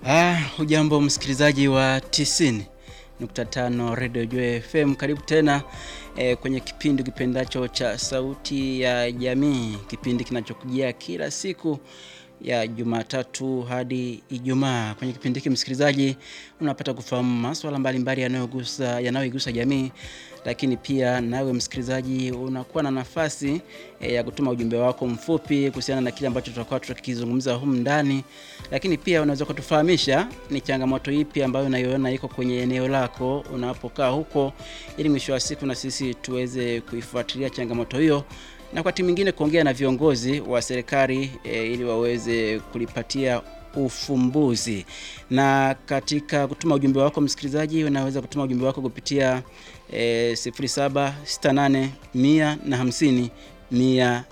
Ah, hujambo msikilizaji wa 90.5 Radio Joy FM, karibu tena eh, kwenye kipindi kipendacho cha Sauti ya Jamii, kipindi kinachokujia kila siku ya Jumatatu hadi Ijumaa. Kwenye kipindi hiki msikilizaji, unapata kufahamu masuala mbalimbali yanayogusa yanayoigusa jamii, lakini pia nawe msikilizaji unakuwa na nafasi e, ya kutuma ujumbe wako mfupi kuhusiana na kile ambacho tutakuwa tukizungumza humu ndani, lakini pia unaweza kutufahamisha ni changamoto ipi ambayo unaiona iko kwenye eneo lako unapokaa huko, ili mwisho wa siku na sisi tuweze kuifuatilia changamoto hiyo na wakati mwingine kuongea na viongozi wa serikali e, ili waweze kulipatia ufumbuzi. Na katika kutuma ujumbe wako msikilizaji, unaweza kutuma ujumbe wako kupitia e, 0768 150 190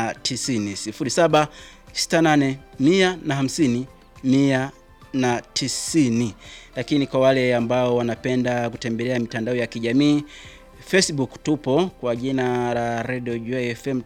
0768 150 190. Lakini kwa wale ambao wanapenda kutembelea mitandao ya kijamii Facebook tupo kwa jina la Radio Joy FM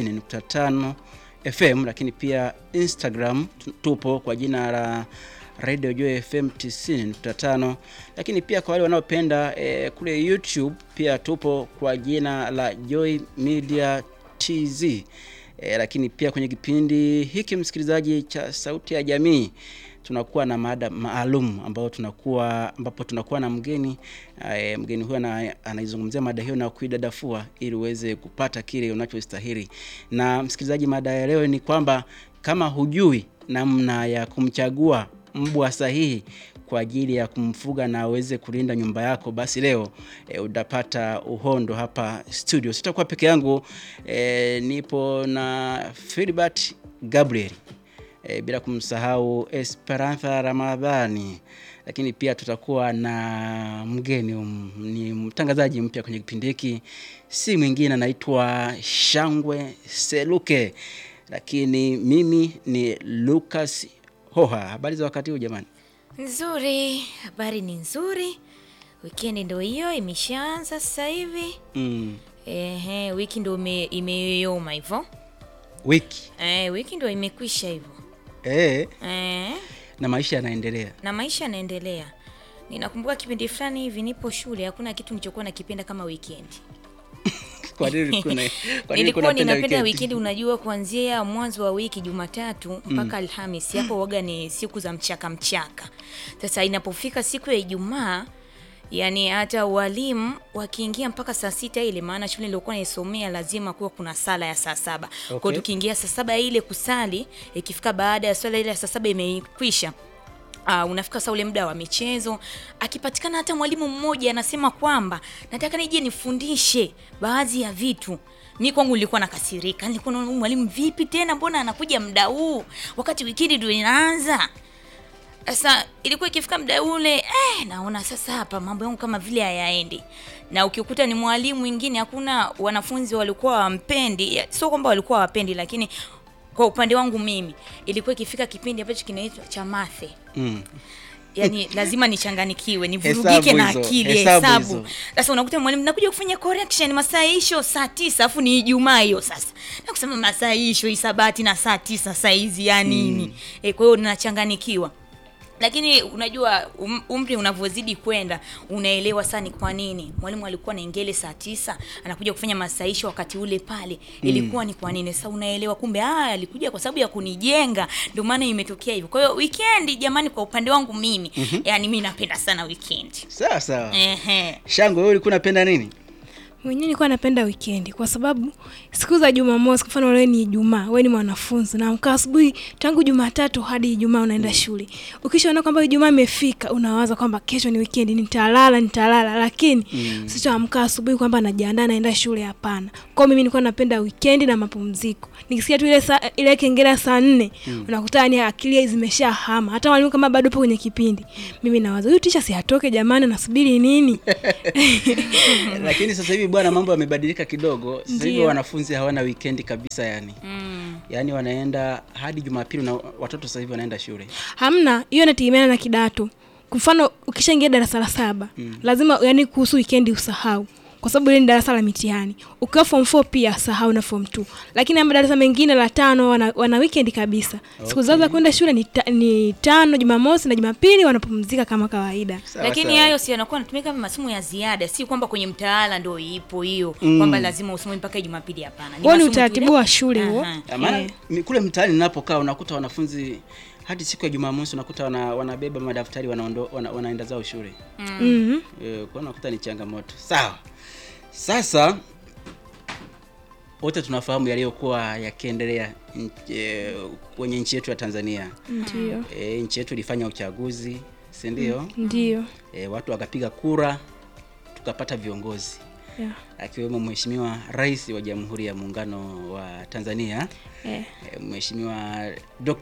90.5 FM, lakini pia Instagram tupo kwa jina la Radio Joy FM 90.5, lakini pia kwa wale wanaopenda eh, kule YouTube pia tupo kwa jina la Joy Media TZ. Eh, lakini pia kwenye kipindi hiki msikilizaji cha Sauti ya Jamii tunakuwa na mada maalum ambao tunakuwa ambapo tunakuwa na mgeni e, mgeni huyo anaizungumzia mada hiyo na kuidadafua ili uweze kupata kile unachostahili. Na msikilizaji, mada ya leo ni kwamba kama hujui namna ya kumchagua mbwa sahihi kwa ajili ya kumfuga na aweze kulinda nyumba yako, basi leo e, utapata uhondo hapa studio. Sitakuwa peke yangu e, nipo na Philbert Gabriel E, bila kumsahau Esperanza Ramadhani, lakini pia tutakuwa na mgeni um, ni mtangazaji mpya kwenye kipindi hiki, si mwingine anaitwa Shangwe Seluke, lakini mimi ni Lucas Hoha. Habari za wakati huu jamani? Nzuri, habari ni nzuri. Wikendi ndio hiyo imeshaanza sasa hivi. Mm. Ehe, wiki ndio imeyoyoma hivyo. Wiki Eh, wiki ndio imekwisha hivyo. eh, Eh, na maisha yanaendelea. na maisha yanaendelea. Ninakumbuka kipindi fulani hivi nipo shule, hakuna kitu nilichokuwa nakipenda kama weekend. Kwa nini ulikuwa na- kwa nini Nilikuwa unapenda ninapenda weekend? weekend, unajua kuanzia mwanzo wa wiki Jumatatu mpaka Alhamisi, hapo waga ni siku za mchaka mchaka. Sasa inapofika siku ya Ijumaa, yani hata walimu wakiingia mpaka saa sita ile, maana shule niliokuwa naisomea lazima kuwa kuna sala ya saa saba. Kwa Okay. hiyo tukiingia saa saba ile kusali, ikifika baada ya swala ile ya saa saba imekwisha Uh, unafika sasa ule muda wa michezo, akipatikana hata mwalimu mmoja anasema kwamba nataka nije nifundishe baadhi ya vitu, mi kwangu nilikuwa nakasirika. Nilikuwa naona huyu mwalimu vipi tena, mbona anakuja muda huu wakati wikendi ndio inaanza? Sasa ilikuwa ikifika muda ule eh, naona sasa hapa mambo yangu kama vile hayaendi, na ukikuta ni mwalimu mwingine, hakuna wanafunzi walikuwa wampendi, ya- sio kwamba walikuwa wapendi, lakini kwa upande wangu mimi ilikuwa ikifika kipindi ambacho kinaitwa cha mathe Mm. yani lazima nichanganikiwe Hesabu nivurugike na hizo, akili hesabu hesabu. hizo. Sasa unakuta mwalimu nakuja kufanya correction masaa hisho saa tisa afu ni Ijumaa hiyo sasa na kusema masaa hisho hisabati na saa tisa saa hizi ya nini e, kwa hiyo ninachanganikiwa lakini unajua um, umri unavyozidi kwenda unaelewa sana ni kwa nini mwalimu alikuwa na ingele saa tisa anakuja kufanya masaisho wakati ule pale ilikuwa ni kwa nini sasa unaelewa kumbe ah alikuja kwa sababu ya kunijenga ndio maana imetokea hivyo kwa hiyo weekend jamani kwa upande wangu mimi yani mimi napenda sana weekend Sawa sawa. ehe Shangwe, wewe ulikuwa unapenda nini? Mwenyewe nilikuwa napenda wikendi kwa sababu siku za Jumamosi, kwa mfano wewe ni Ijumaa, wewe ni mwanafunzi na amka asubuhi tangu Jumatatu hadi Ijumaa unaenda shule. Ukishaona kwamba Ijumaa imefika, unawaza kwamba kesho ni wikendi, nitalala nitalala, lakini mm. sichoamka asubuhi kwamba najiandaa naenda shule, hapana. Kwa hiyo mimi nilikuwa napenda wikendi na mapumziko. Nikisikia tu ile saa, ile kengele saa nne mm. unakuta ni akili zimeshahama. Hata walimu kama bado upo kwenye kipindi, mimi nawaza huyu tisha si atoke jamani, nasubiri nini? Lakini sasa hivi bwana, mambo yamebadilika kidogo. Sasa hivi Ndio. wanafunzi hawana weekend kabisa yani. Yaani wanaenda hadi Jumapili na watoto sasa hivi wanaenda shule. Hamna, hiyo inategemeana na kidato. Kwa mfano ukishaingia darasa la saba lazima yani kuhusu wikendi usahau kwa sababu ile ni darasa la mitihani. Ukiwa form 4 pia sahau na form 2, lakini ama darasa mengine la tano wana, wana weekend kabisa. Siku zao za kwenda shule ni, ta, ni tano, Jumamosi na Jumapili wanapumzika kama kawaida. Sawa, lakini sawa. hayo si yanakuwa anatumika kama masomo ya ziada, si kwamba kwenye mtaala ndo ipo hiyo kwamba lazima usome mpaka Jumapili. Hapana, Huo ni masomo tu utaratibu ile- wa shule huo. Aha. Ya, maana Eh. mi- kule mtaani ninapokaa unakuta wanafunzi hadi siku ya Jumamosi unakuta wana, wanabeba madaftari wanaondo, wana, wanaenda zao shule Mhm. e, kwa unakuta ni changamoto. Sawa, sasa wote tunafahamu yaliyokuwa yakiendelea nch- e, kwenye nchi yetu ya Tanzania. Ndio. E, nchi yetu ilifanya uchaguzi, si ndio? Ndio. E, watu wakapiga kura tukapata viongozi Yeah. akiwemo Mheshimiwa Rais wa Jamhuri ya Muungano wa Tanzania Eh. e, Mheshimiwa Dr.